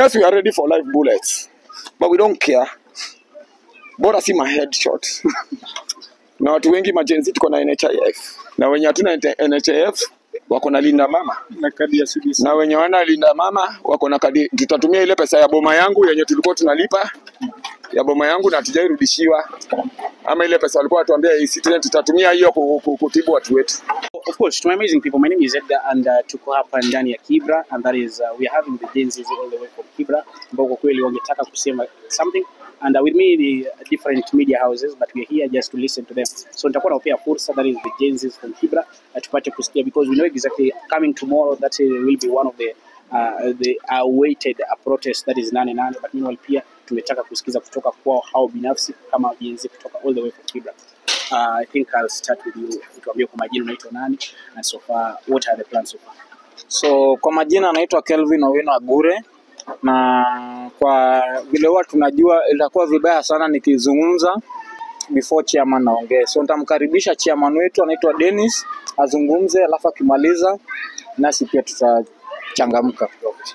Yes, we are ready for live bullets, but we don't care. Bora si ma headshot. na watu wengi majenzi tuko na NHIF na wenye hatuna NHIF wako na linda mama na kadi ya CBC. na wenye wana linda mama wako na kadi. Tutatumia ile pesa ya boma yangu yenye tulikuwa tunalipa ya boma yangu na hatujairudishiwa, ama ile pesa walikuwa watuambia e-citizen, tutatumia hiyo ku- ku- kutibu watu wetu. Of course, to my amazing people, my name is Edgar and uh, tuko hapa ndani ya Kibra and that is uh, we are having the Gen Zs all the way from Kibra ambao kwa kweli wangetaka kusema something and uh, with me the different media houses but we are here just to listen to them. So nitakuwa nawapea fursa that is the Gen Zs from Kibra uh, tupate kusikia because we know exactly coming tomorrow that uh, will be one of the uh, the awaited uh, protest that is nane nane but meanwhile pia tumetaka kusikiza kutoka kwao hao binafsi kama Gen Z kutoka all the way from Kibra. Uh, I think I'll start with you. Tuambie kwa majina unaitwa nani and so far what are the plans so far? So kwa majina anaitwa Kelvin Owino Agure, na kwa vile huwa tunajua itakuwa vibaya sana nikizungumza before chairman naongee, so nitamkaribisha chairman wetu anaitwa Dennis azungumze, alafu akimaliza nasi pia tutachangamka.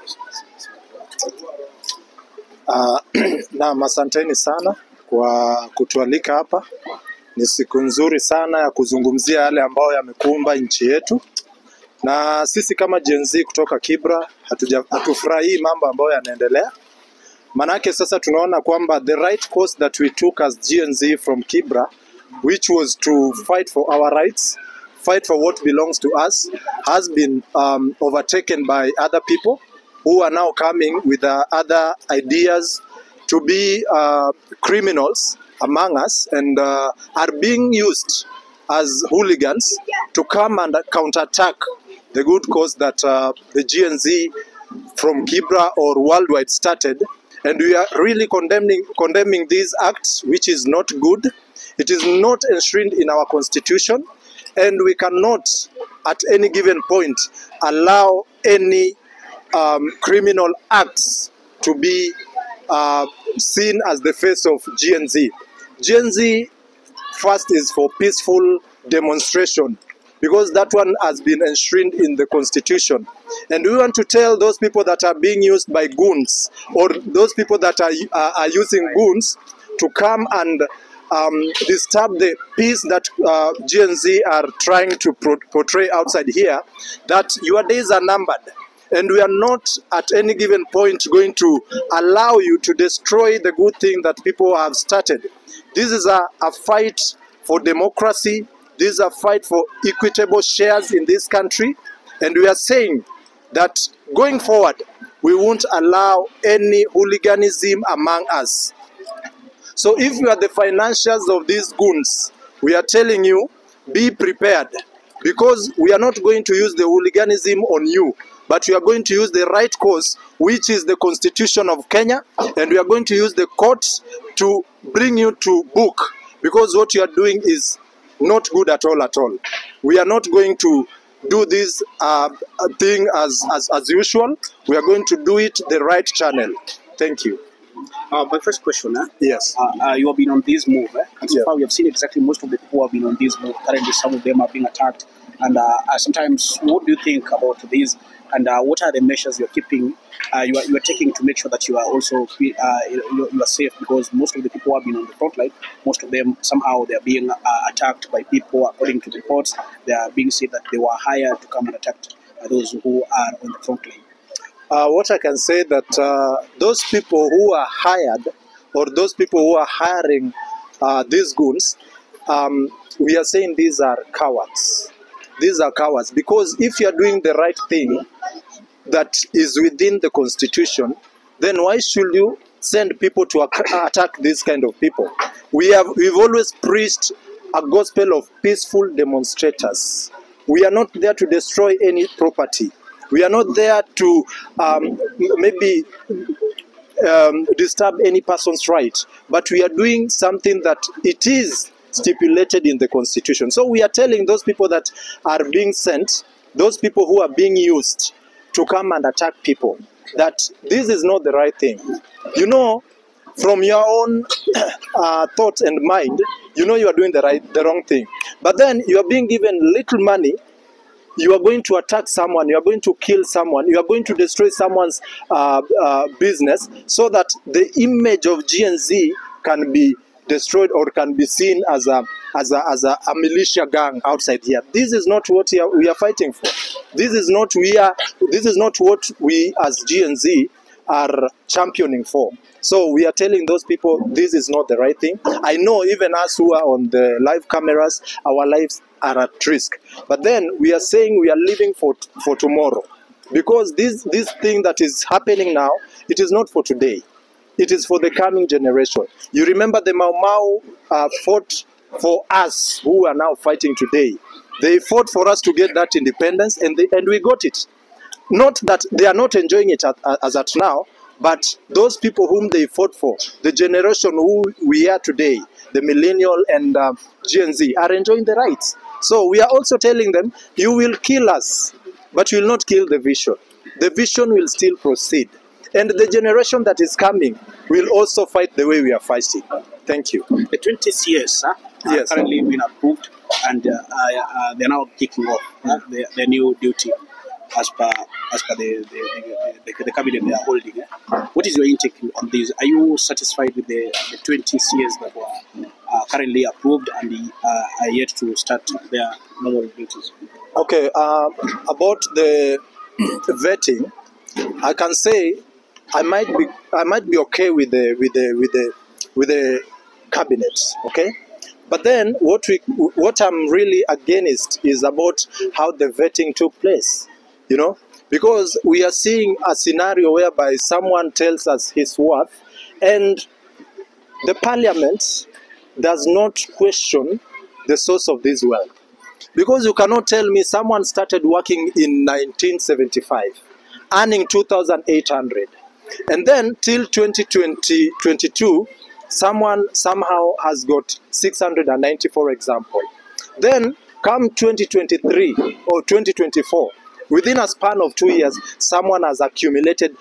Uh, naam, asanteni sana kwa kutualika hapa. Ni siku nzuri sana ya kuzungumzia yale ambayo yamekumba nchi yetu, na sisi kama Gen Z kutoka Kibra hatuja- hatufurahii mambo ambayo yanaendelea. Manake sasa tunaona kwamba the right course that we took as Gen Z from Kibra which was to fight for our rights, fight for what belongs to us, has been um, overtaken by other people who are now coming with uh, other ideas to be uh, criminals among us and uh, are being used as hooligans to come and counterattack the good cause that uh, the GNZ from Kibra or worldwide started. And we are really condemning, condemning these acts, which is not good. It is not enshrined in our constitution. And we cannot, at any given point, allow any um, criminal acts to be uh, seen as the face of GNZ. GNZ first is for peaceful demonstration because that one has been enshrined in the constitution. And we want to tell those people that are being used by goons or those people that are, are, are using goons to come and um, disturb the peace that uh, GNZ are trying to pro- portray outside here, that your days are numbered. And we are not at any given point going to allow you to destroy the good thing that people have started. This is a, a fight for democracy. This is a fight for equitable shares in this country. And we are saying that going forward, we won't allow any hooliganism among us. So if you are the financiers of these goons, we are telling you, be prepared because we are not going to use the hooliganism on you, but we are going to use the right course, which is the constitution of Kenya, and we are going to use the courts to bring you to book because what you are doing is not good at all at all. We are not going to do this uh, thing as, as, as usual. We are going to do it the right channel. Thank you. Uh, my first question, eh? Yes. uh, uh, you have been on this move, eh? and so Yeah. far we have seen exactly most of the people who have been on this move. Currently, some of them are being attacked, and uh, uh, sometimes, what do you think about this? And uh, what are the measures you are keeping, uh, you, are, you are taking to make sure that you are also fe- uh, you, you are safe? Because most of the people who have been on the front line, most of them somehow they are being uh, attacked by people. According to reports, they are being said that they were hired to come and attack uh, those who are on the front line. Uh, what I can say that uh, those people who are hired or those people who are hiring uh, these goons, um, we are saying these are cowards. These are cowards because if you are doing the right thing that is within the constitution, then why should you send people to ac- attack these kind of people? We have we've always preached a gospel of peaceful demonstrators. We are not there to destroy any property. We are not there to um, maybe um, disturb any person's right, but we are doing something that it is stipulated in the constitution. So we are telling those people that are being sent, those people who are being used to come and attack people, that this is not the right thing. You know, from your own uh, thought and mind, you know you are doing the right, the wrong thing. But then you are being given little money you are going to attack someone, you are going to kill someone, you are going to destroy someone's uh, uh, business so that the image of GNZ can be destroyed or can be seen as a as a, as a, a militia gang outside here. This is not what we are, we are fighting for. This is not we are. This is not what we as GNZ are championing for. So we are telling those people this is not the right thing. I know even us who are on the live cameras, our lives are at risk. But then we are saying we are living for for tomorrow, because this this thing that is happening now, it is not for today. It is for the coming generation. You remember the Mau Mau uh, fought for us who are now fighting today. They fought for us to get that independence, and they, and we got it. Not that they are not enjoying it at, as at now, but those people whom they fought for, the generation who we are today, the millennial and uh, Gen Z, are enjoying the rights. So we are also telling them, you will kill us, but you will not kill the vision. The vision will still proceed. And the generation that is coming will also fight the way we are fighting. Thank you. The 20 CS uh, are Yes. currently been approved and uh, uh, they're now kicking off uh, their, their new duty as per as per the the, the, the, the cabinet they are holding. eh? What is your intake on this? Are you satisfied with the, the 20 CS that were uh, currently approved and uh, are yet to start their normal duties? Okay, um, about the vetting, I can say I might be I might be okay with the with the with the with the cabinet. Okay, but then what we what I'm really against is about how the vetting took place. You know, because we are seeing a scenario whereby someone tells us his worth, and the parliament does not question the source of this wealth. Because you cannot tell me someone started working in 1975, earning 2,800, and then till 2020, 22, someone somehow has got 690, for example. Then come 2023 or 2024, within a span of two years, someone has accumulated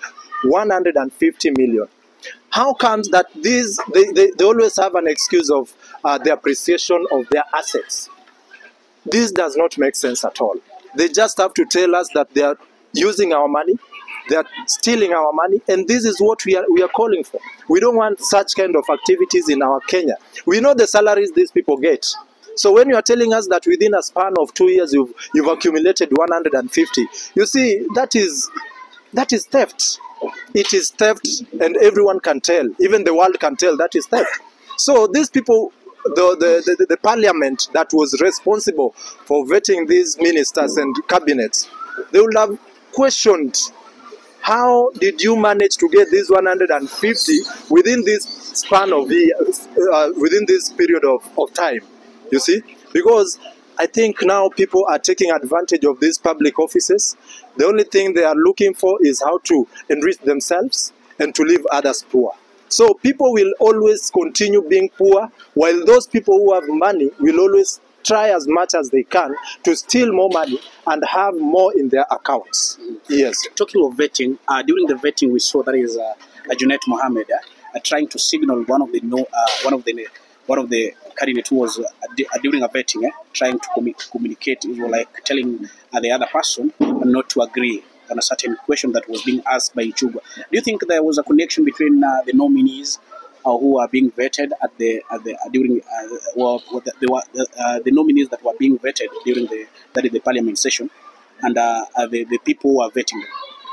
150 million. How comes that these they, they, they always have an excuse of uh, the appreciation of their assets? This does not make sense at all. They just have to tell us that they are using our money, they are stealing our money, and this is what we are we are calling for. We don't want such kind of activities in our Kenya. We know the salaries these people get. So when you are telling us that within a span of two years you've you've accumulated 150, you see that is that is theft. It is theft, and everyone can tell. Even the world can tell that is theft. So these people, the, the, the, the parliament that was responsible for vetting these ministers and cabinets, they would have questioned how did you manage to get this 150 within this span of years, uh, within this period of, of time? You see, because I think now people are taking advantage of these public offices. The only thing they are looking for is how to enrich themselves and to leave others poor. So people will always continue being poor, while those people who have money will always try as much as they can to steal more money and have more in their accounts. Yes. Talking of vetting, uh, during the vetting we saw that is uh, uh, Junet Mohammed uh, uh, trying to signal one of the no, uh, one of the one of the candidate who was uh, di- uh, during a vetting, eh, trying to commu- communicate, it was like telling uh, the other person not to agree on a certain question that was being asked by Ichugwa. Do you think there was a connection between uh, the nominees uh, who are being vetted at the at the uh, during uh, well, what the, the, uh, the nominees that were being vetted during the that is the parliament session and uh, uh, the, the people who are vetting them?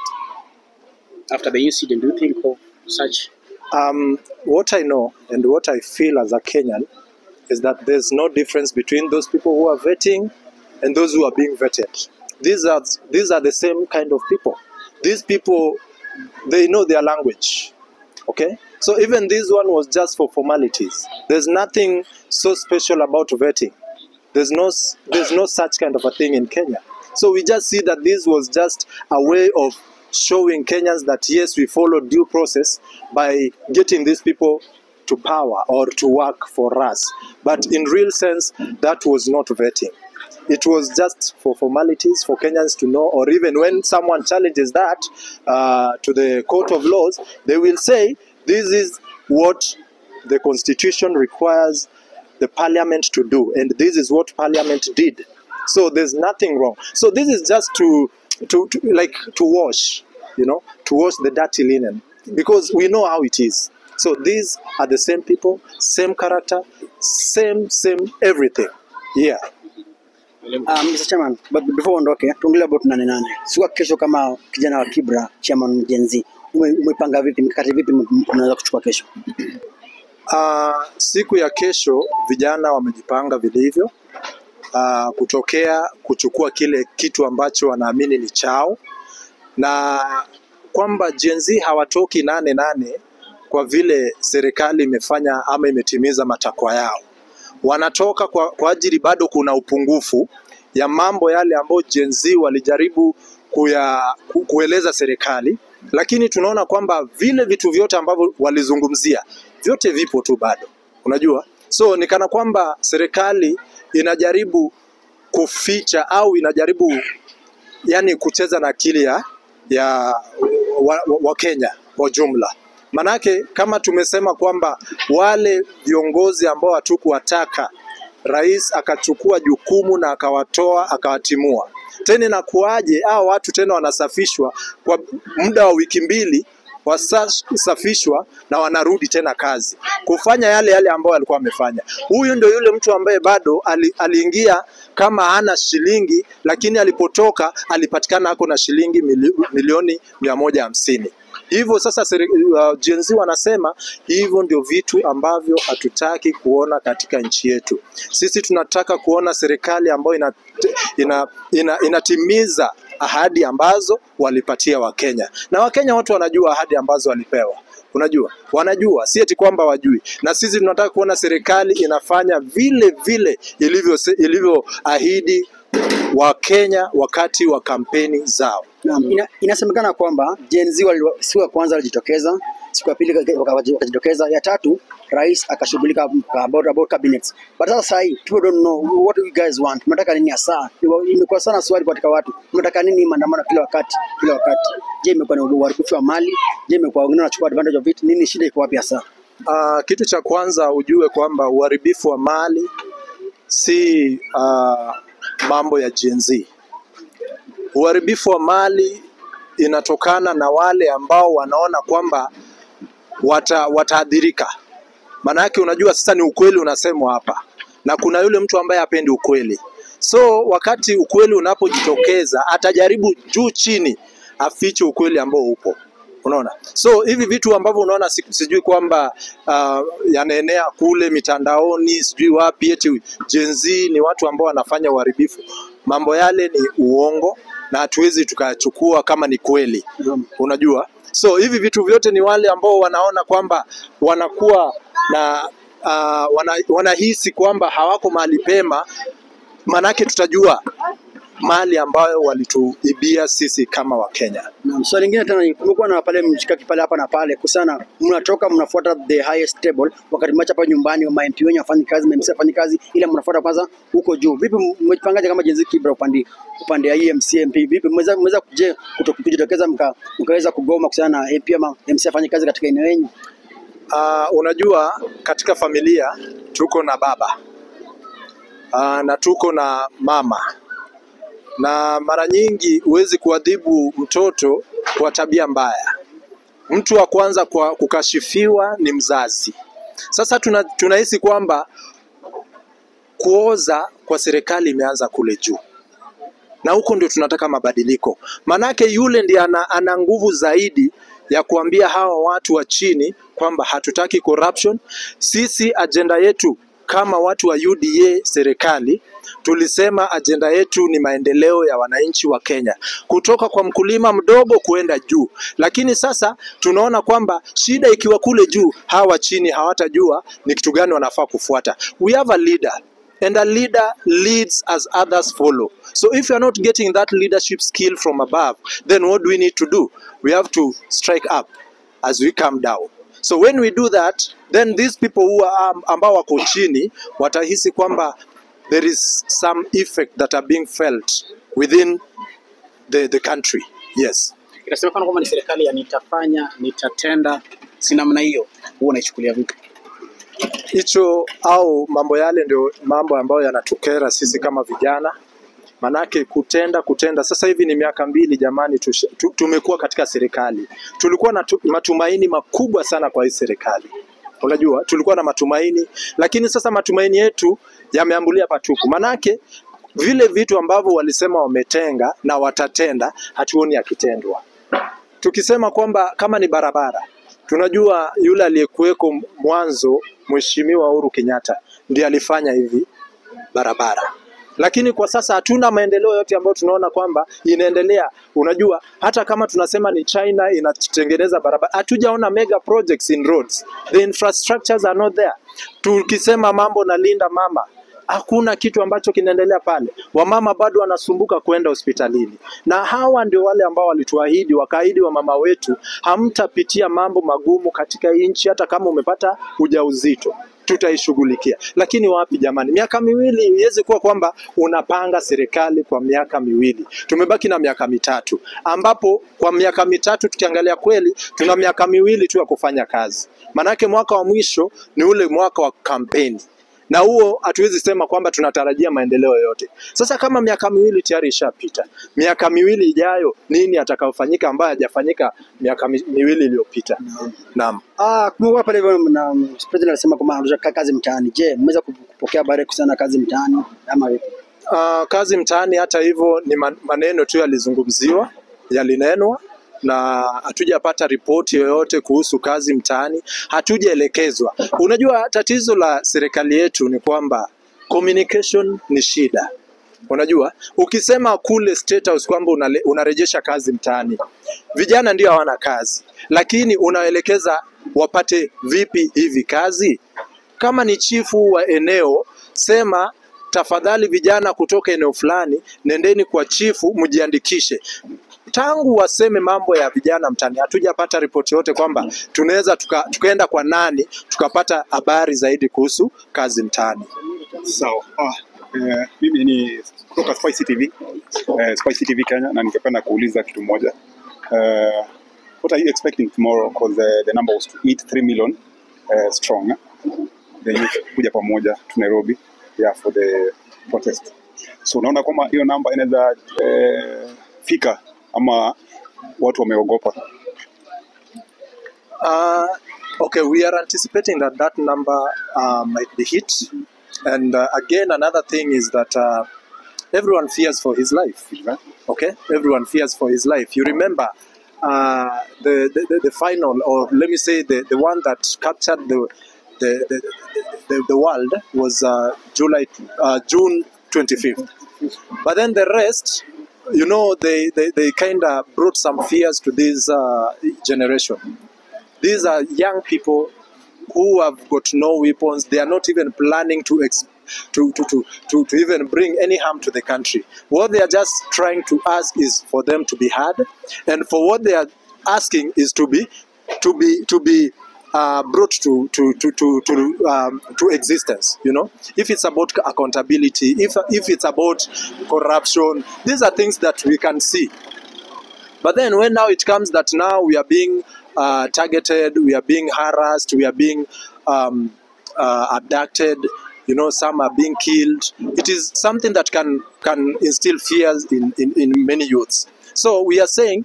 After the incident, do you think of such? Um, what I know and what I feel as a Kenyan is that there's no difference between those people who are vetting and those who are being vetted. These are these are the same kind of people. These people, they know their language. Okay, so even this one was just for formalities. There's nothing so special about vetting. There's no s- there's no such kind of a thing in Kenya. So we just see that this was just a way of showing Kenyans that yes, we followed due process by getting these people to power or to work for us. But in real sense, that was not vetting. It was just for formalities for Kenyans to know, or even when someone challenges that uh, to the court of laws, they will say this is what the constitution requires the parliament to do, and this is what parliament did. So there's nothing wrong. So this is just to, to, to like to wash, you know, to wash the dirty linen because we know how it is. So these are the same people, same character, same same everything. Yeah. Um, Mr. Chairman, but before uondoke, tuongelee about nane nane. Siku ya kesho kama kijana wa Kibra, chairman Gen Z, ume- umepanga vipi, mikakati vipi mnaweza kuchukua kesho? Uh, siku ya kesho vijana wamejipanga vilivyo uh, kutokea kuchukua kile kitu ambacho wanaamini ni chao, na kwamba Gen Z hawatoki nane nane kwa vile serikali imefanya ama imetimiza matakwa yao. Wanatoka kwa, kwa ajili bado kuna upungufu ya mambo yale ambayo Gen Z walijaribu kuya, ku, kueleza serikali, lakini tunaona kwamba vile vitu vyote ambavyo walizungumzia vyote vipo tu bado, unajua. So ni kana kwamba serikali inajaribu kuficha au inajaribu yani kucheza na akili ya, ya wa, wa, wa Kenya kwa jumla. Manake kama tumesema kwamba wale viongozi ambao hatukuwataka rais akachukua jukumu na akawatoa akawatimua, tena inakuwaje hao watu tena wanasafishwa kwa muda wa wiki mbili wasafishwa na wanarudi tena kazi kufanya yale yale ambayo alikuwa amefanya. Huyu ndio yule mtu ambaye bado ali, aliingia kama hana shilingi, lakini alipotoka alipatikana ako na shilingi mili, milioni mia moja hamsini. Hivyo sasa seri- uh, Gen Z wanasema hivyo ndio vitu ambavyo hatutaki kuona katika nchi yetu. Sisi tunataka kuona serikali ambayo ina, ina, ina, inatimiza ahadi ambazo walipatia Wakenya, na Wakenya wote wanajua ahadi ambazo walipewa. Unajua, wanajua, si eti kwamba wajui. Na sisi tunataka kuona serikali inafanya vile vile ilivyo ilivyoahidi Wakenya wakati wa kampeni zao. Naam, ina, inasemekana kwamba Gen Z wali- siku ya kwanza walijitokeza, siku ya pili waka- waka- wakajitokeza, ya tatu rais akashughulika about, about cabinets. But sasa sahi people don't know what you guys want. Mnataka nini hasa? Imekuwa sana swali katika watu. Mnataka nini maandamano kila wakati kila wakati? Je, imekuwa ni uharibifu wa mali? Je, imekuwa wengine wanachukua advantage of it? Nini shida iko wapi hasa? Uh, kitu cha kwanza ujue kwamba uharibifu wa mali si uh, mambo ya Gen Z. Uharibifu wa mali inatokana na wale ambao wanaona kwamba wata, wataadhirika. Maana yake unajua sasa ni ukweli unasemwa hapa, na kuna yule mtu ambaye hapendi ukweli. So wakati ukweli unapojitokeza, atajaribu juu chini afiche ukweli ambao upo. Unaona, so hivi vitu ambavyo unaona si- sijui kwamba uh, yanaenea kule mitandaoni sijui wapi, eti Gen Z ni watu ambao wanafanya uharibifu, mambo yale ni uongo na hatuwezi tukayachukua kama ni kweli unajua so hivi vitu vyote ni wale ambao wanaona kwamba wanakuwa na uh, wana, wanahisi kwamba hawako mahali pema manake tutajua mali ambayo walituibia sisi kama wakenya Naam, swali lingine tena ni kumekuwa na pale mshikaki pale hapa na pale kusana, mnatoka mnafuata the highest table, wakati mwacha hapa nyumbani wa MP wenyu wafanyi kazi, MC afanyi kazi, ila mnafuata kwanza huko juu. Vipi mmejipangaje kama Gen Z Kibra upande upande ya EMC MP? Vipi mmeweza mmeweza kuje kuto- kujitokeza mka, mkaweza kugoma kuhusiana na MP ama MC afanyi kazi katika eneo lenyu? uh, unajua katika familia tuko na baba uh, na tuko na mama na mara nyingi huwezi kuadhibu mtoto kwa tabia mbaya. Mtu wa kwanza kwa kukashifiwa ni mzazi. Sasa tuna, tunahisi kwamba kuoza kwa serikali imeanza kule juu, na huko ndio tunataka mabadiliko. Manake yule ndiye ana, ana nguvu zaidi ya kuambia hawa watu wa chini kwamba hatutaki corruption. Sisi ajenda yetu kama watu wa UDA serikali tulisema ajenda yetu ni maendeleo ya wananchi wa Kenya kutoka kwa mkulima mdogo kuenda juu, lakini sasa tunaona kwamba shida ikiwa kule juu, hawa chini hawatajua ni kitu gani wanafaa kufuata. We have a leader and a leader leads as others follow. So if you are not getting that leadership skill from above, then what do we need to do? We have to strike up as we come down. So when we do that, then these people who are ambao wako chini watahisi kwamba there is some effect that are being felt within the, the country. Yes. Inasemekana kwamba ni serikali ya nitafanya, nitatenda, si namna hiyo. Huwa unaichukulia vipi? hicho au mambo yale ndio mambo ambayo yanatukera sisi kama vijana Manake kutenda kutenda, sasa hivi ni miaka mbili jamani, tushe- tu- tumekuwa katika serikali. Tulikuwa na tu- matumaini makubwa sana kwa hii serikali, unajua tulikuwa na matumaini, lakini sasa matumaini yetu yameambulia patupu. Manake vile vitu ambavyo walisema wametenga na watatenda, hatuoni akitendwa tukisema kwamba kama ni barabara, tunajua yule aliyekuweko mwanzo, Mheshimiwa Uhuru Kenyatta ndiye alifanya hivi barabara, lakini kwa sasa hatuna maendeleo yote ambayo tunaona kwamba inaendelea. Unajua, hata kama tunasema ni China inatengeneza barabara, hatujaona mega projects in roads, the infrastructures are not there. Tukisema mambo na linda mama hakuna kitu ambacho kinaendelea pale. Wamama bado wanasumbuka kwenda hospitalini, na hawa ndio wale ambao walituahidi, wakaahidi wamama wetu, hamtapitia mambo magumu katika hii nchi, hata kama umepata ujauzito tutaishughulikia. Lakini wapi jamani, miaka miwili iweze kuwa kwamba unapanga serikali kwa miaka miwili. Tumebaki na miaka mitatu, ambapo kwa miaka mitatu tukiangalia kweli, tuna miaka miwili tu ya kufanya kazi, manake mwaka wa mwisho ni ule mwaka wa kampeni na huo hatuwezi sema kwamba tunatarajia maendeleo yoyote. Sasa kama miaka miwili tayari ishapita, miaka miwili ijayo nini atakayofanyika ambayo hajafanyika miaka mi- miwili iliyopita? Naam. Ah, kumekuwa pale hivyo na mm, president alisema kwamba anataka kazi mtaani. Je, mmeweza kup- kupokea habari kuhusiana na kazi mtaani ama vipi? Uh, kazi mtaani, hata hivyo, ni man- maneno tu yalizungumziwa, yalinenwa na hatujapata ripoti yoyote kuhusu kazi mtaani, hatujaelekezwa. Unajua, tatizo la serikali yetu ni kwamba communication ni shida. Unajua, ukisema kule State House kwamba unale, unarejesha kazi mtaani, vijana ndio hawana kazi, lakini unaelekeza wapate vipi hivi kazi? Kama ni chifu wa eneo, sema tafadhali, vijana kutoka eneo fulani, nendeni kwa chifu mjiandikishe. Tangu waseme mambo ya vijana mtaani, hatujapata ripoti yote kwamba tunaweza tuka, tukaenda kwa nani tukapata habari zaidi kuhusu kazi mtaani. Sawa. Ah, eh, mimi ni kutoka Spice TV, eh, Spice TV Kenya na ningependa kuuliza kitu moja. Eh, what are you expecting tomorrow because the, the number was to hit 3 million eh, strong. Eh? The youth kuja pamoja to Nairobi yeah, for the protest. So unaona kwamba hiyo namba inaweza eh, fika ama watu wameogopa. Uh, okay, we are anticipating that that number uh, might be hit. And uh, again, another thing is that uh, everyone fears for his life. Okay, everyone fears for his life. You remember uh, the, the, the the final, or let me say the, the one that captured the the, the, the, the world was uh, July uh, June 25th. But then the rest, you know, they, they, they kind of brought some fears to this uh, generation. These are young people who have got no weapons. They are not even planning to, ex- to, to, to, to, to even bring any harm to the country. What they are just trying to ask is for them to be heard, and for what they are asking is to be to be to be uh, brought to to to to to, um, to existence. You know, if it's about accountability, if if it's about corruption, these are things that we can see. But then when now it comes that now we are being uh, targeted, we are being harassed, we are being um, uh, abducted, you know, some are being killed. It is something that can can instill fears in, in, in many youths. So we are saying,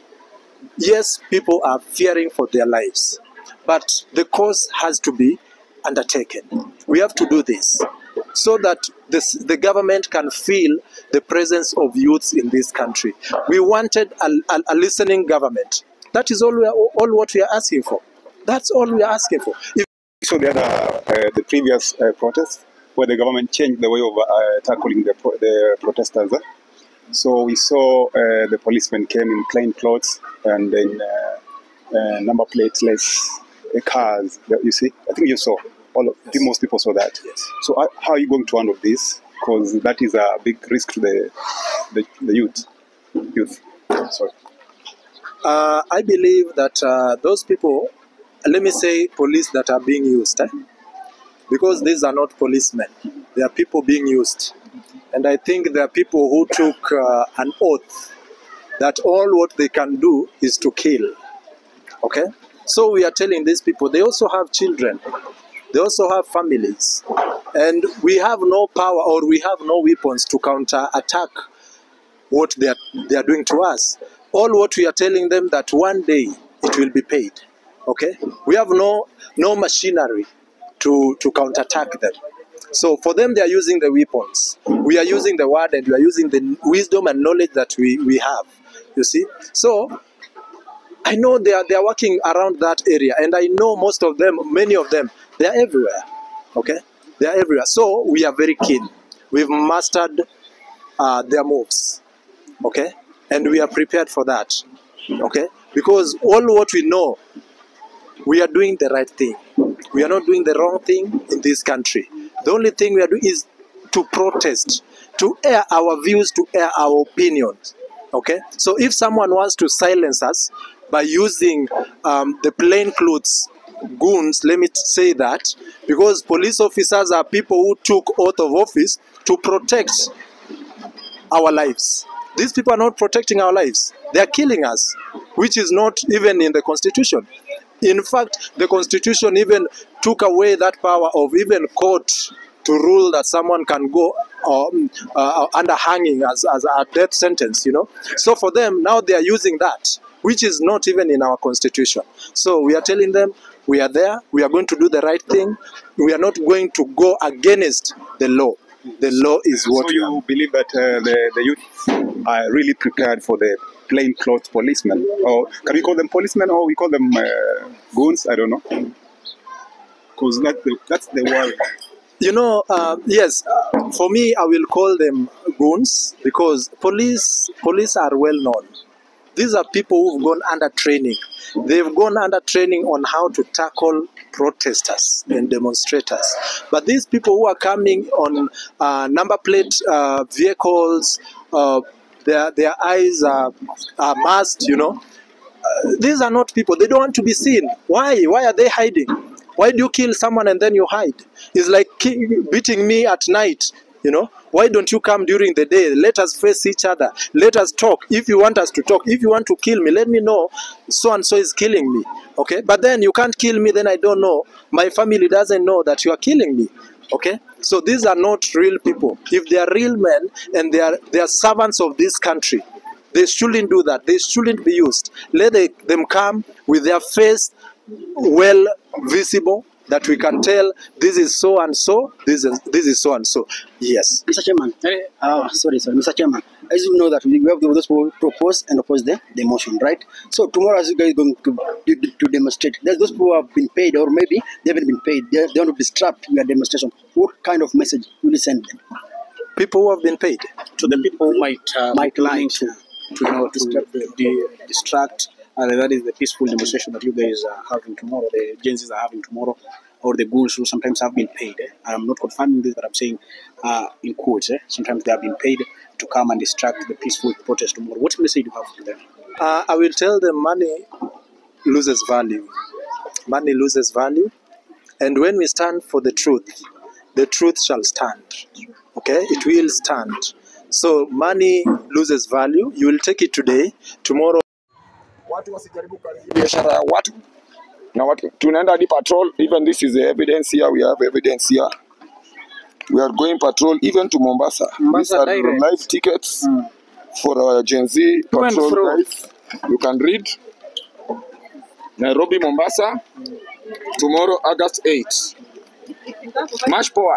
yes, people are fearing for their lives, but the cause has to be undertaken. We have to do this so that this, the government can feel the presence of youths in this country. We wanted a, a, a listening government. That is all, we are, all what we are asking for. That's all we are asking for. If So the other, uh, the previous uh, protest, where the government changed the way of uh, tackling the, pro- the protesters. eh? So we saw uh, the policemen came in plain clothes and in uh, uh, number plateless uh, cars. that You see, I think you saw. All of, I think most people saw that. Yes. So how, how are you going to handle this? Because that is a big risk to the the, the youth. Youth. Sorry. uh, I believe that uh, those people, let me say, police that are being used, eh? because these are not policemen, they are people being used. And I think there are people who took uh, an oath that all what they can do is to kill. Okay? So we are telling these people they also have children, they also have families. and we have no power or we have no weapons to counter attack what they are, they are doing to us. All what we are telling them that one day it will be paid. Okay, we have no no machinery to to counterattack them. So for them, they are using the weapons. We are using the word, and we are using the wisdom and knowledge that we we have. You see, so I know they are they are working around that area, and I know most of them, many of them, they are everywhere. Okay, they are everywhere. So we are very keen. We've mastered uh, their moves. Okay, and we are prepared for that. Okay, because all what we know, we are doing the right thing. We are not doing the wrong thing in this country. The only thing we are doing is to protest, to air our views, to air our opinions. Okay? So if someone wants to silence us by using um, the plain clothes goons, let me say that, because police officers are people who took oath of office to protect our lives. These people are not protecting our lives. They are killing us, which is not even in the constitution. In fact, the constitution even took away that power of even court to rule that someone can go um, uh, under hanging as, as a death sentence, you know. So for them, now they are using that, which is not even in our constitution. So we are telling them, we are there, we are going to do the right thing, we are not going to go against the law. The law is what So we are. you believe that uh, the, the youth are really prepared for the plain clothes policemen? Or can we call them policemen or we call them uh, goons? I don't know. Because that, the- that's the word. You know, uh, yes, uh, for me, I will call them goons because police police are well known. These are people who've gone under training. They've gone under training on how to tackle protesters and demonstrators. But these people who are coming on uh, number plate uh, vehicles, uh, their their eyes are, are masked. You know, these are not people. They don't want to be seen. Why? Why are they hiding? Why do you kill someone and then you hide? It's like ki- beating me at night. You know, why don't you come during the day? Let us face each other. Let us talk. If you want us to talk, if you want to kill me, let me know. So and so is killing me. Okay, but then you can't kill me. Then I don't know. My family doesn't know that you are killing me. Okay, so these are not real people. If they are real men and they are they are servants of this country, they shouldn't do that. They shouldn't be used. Let they, them come with their face well visible that we can tell this is so and so, this is this is so and so. Yes. Mr. Chairman, uh, sorry, sorry, Mr. Chairman, as you know that we have those who propose and oppose the, the motion, right? So tomorrow, as you guys going to, to, to demonstrate, there's those who have been paid, or maybe they haven't been paid. They, they want to distract your demonstration. What kind of message will you send them? People who have been paid. to the people who might uh, Might line like to, to you know to distract distract, di- distract and that is the peaceful demonstration that you guys are having tomorrow the Gen Zs are having tomorrow or the ghouls who sometimes have been paid eh? I'm not confirming this but I'm saying uh, in quotes eh? sometimes they have been paid to come and distract the peaceful protest tomorrow what message do you have to them Uh, I will tell them money loses value. Money loses value. And when we stand for the truth, the truth shall stand. Okay? It will stand. So money loses value. You will take it today. Tomorrow watu wasijaribu kuharibu biashara ya watu na watu tunaenda hadi patrol even this is the evidence here we have evidence here we are going patrol even to Mombasa, Mombasa these are direct. live tickets for our Gen Z To and patrol fro. guys you can read Nairobi Mombasa tomorrow August 8 March poa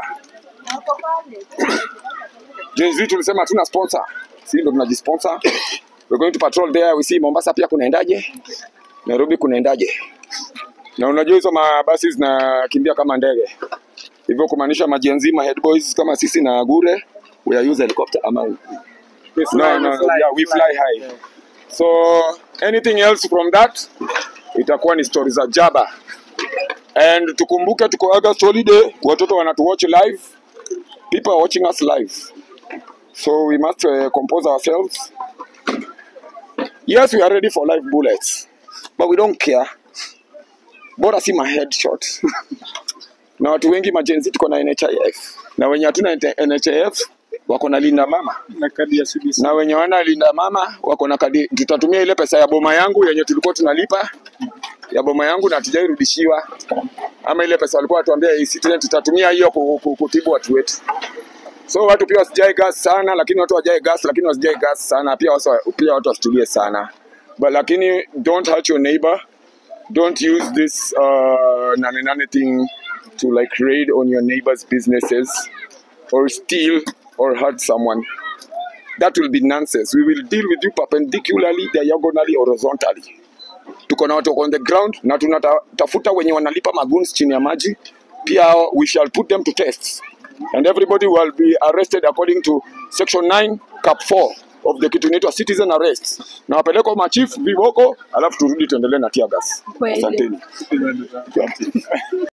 Gen Z tulisema hatuna sponsor si ndo tunajisponsor we're going to patrol there we see Mombasa pia kunaendaje Nairobi kunaendaje na unajua hizo mabasi zinakimbia kama ndege hivyo kumaanisha majenzi ma head boys kama sisi na Gure we are use helicopter ama we no, no, yeah, we fly high so anything else from that itakuwa ni stories za jaba and tukumbuke tuko August holiday watoto wanatuwatch live people are watching us live so we must uh, compose ourselves yes we are ready for live bullets but we don't care bora si ma headshot na watu wengi majenzi tuko na NHIF na wenye hatuna NHIF wako na linda mama Na kadi ya CBC. na wenye wana linda mama wako na kadi. Tutatumia ile pesa ya boma yangu yenye tulikuwa tunalipa ya boma yangu na hatujairudishiwa. ama ile pesa walikuwa watuambia e-citizen tutatumia hiyo ku- ku- kutibu watu wetu. So watu pia wasijae gas sana, lakini watu wajae gas, lakini wasijae gas sana pia, wasa, pia watu wasitulie sana but lakini don't hurt your neighbor don't use this uh, nane nane thing to like raid on your neighbor's businesses or steal or hurt someone that will be nonsense we will deal with you perpendicularly diagonally horizontally tuko na watu wako on the ground na tunatafuta wenye wanalipa maguns chini ya maji pia we shall put them to tests and everybody will be arrested according to section 9 cap 4 of the kitu inaitwa citizen arrest na wapelekwa machief viboko alafu turudi tuendelee na tear gas Kweli. asanteni